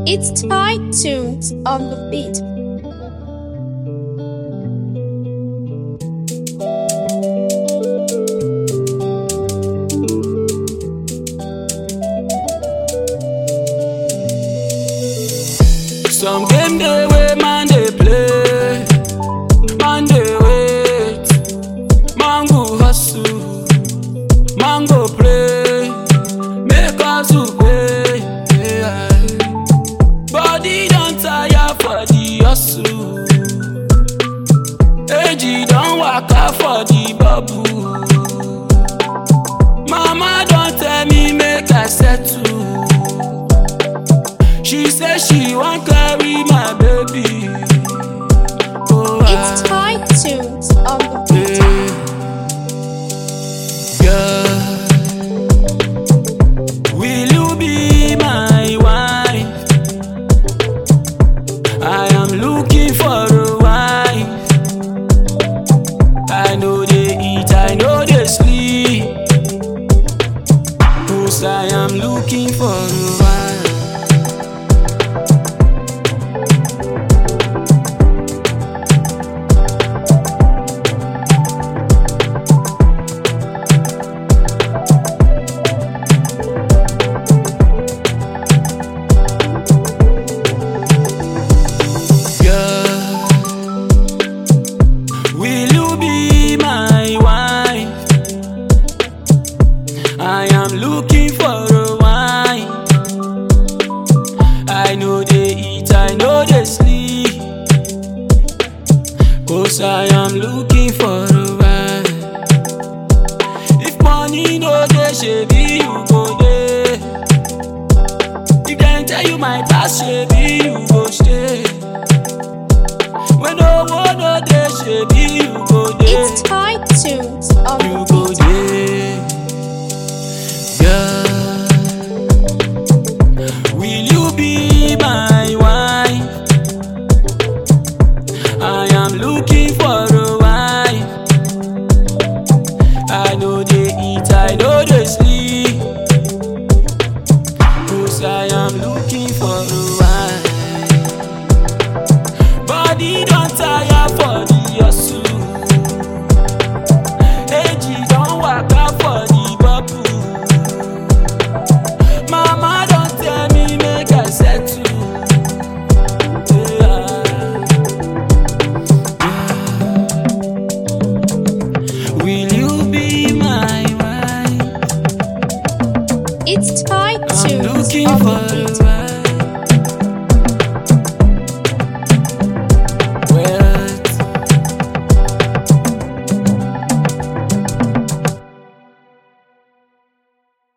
It's tight tunes on the beat. Some game dey wey man dey play, man dey wait, man go hustle, man go pray, make hustle pay. Yeah. Body don tire for the hustle, age don waka for the bubble. Mama don tell me make I settle. She say she wan carry my baby. Oh, It's I- tight tunes on the beat. Girl, will you be my wife? I am looking for a wife. I know they eat, I know they sleep. Cause I am looking for a wife. Girl, will you be my wife? I am looking for a wife. I know they eat, I know they sleep. Cause I am looking for a wife. If money no dey, shebi you go dey. If dem tell you my past, shebi you go stay. When no one no dey, shebi you go dey. It's tight tunes on You the go beat. dey, girl. Will you be my wife? I am looking for a wife. I know they eat, I know they sleep. Cause I am looking for a wife. Body don tire for the hustle. Age don waka for the bubble. Mama don tell me make I settle. Yeah. Will you be my wife? It's tight I'm tunes looking on for the a beat. wife.